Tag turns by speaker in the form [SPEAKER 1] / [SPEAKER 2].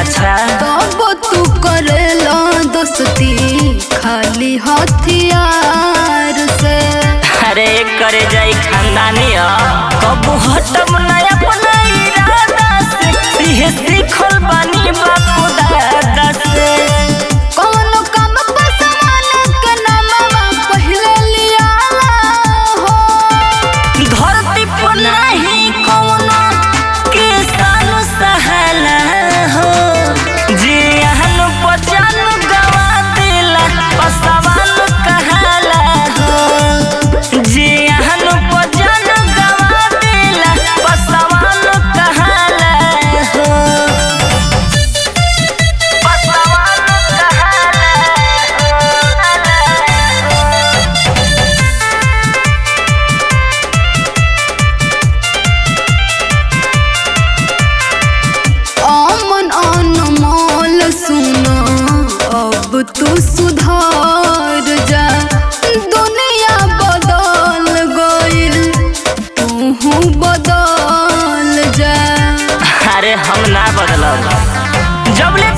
[SPEAKER 1] अच्छा
[SPEAKER 2] तब तू करेला दोस्ती खाली हथियार से
[SPEAKER 1] अरे करे जाई खानदानी ह कबू हटम ना अपना इरादा से इहे सीखल बानी बापू दादा से
[SPEAKER 2] कौनो काम पर समान के नामवा पहिले लियाला हो
[SPEAKER 1] धरती पर नहीं कौनो किसान सहाला हो जे अहन बचन गवा दिला पसवान कहाला हो जे अहन बचन गवा दिला पसवान कहाला हो पसवान कहाला हो
[SPEAKER 2] अमन अनमोल सुना अब तू सुधार जा दुनिया बदल गइल तू बदल जा
[SPEAKER 1] अरे हम ना बदलब जब ले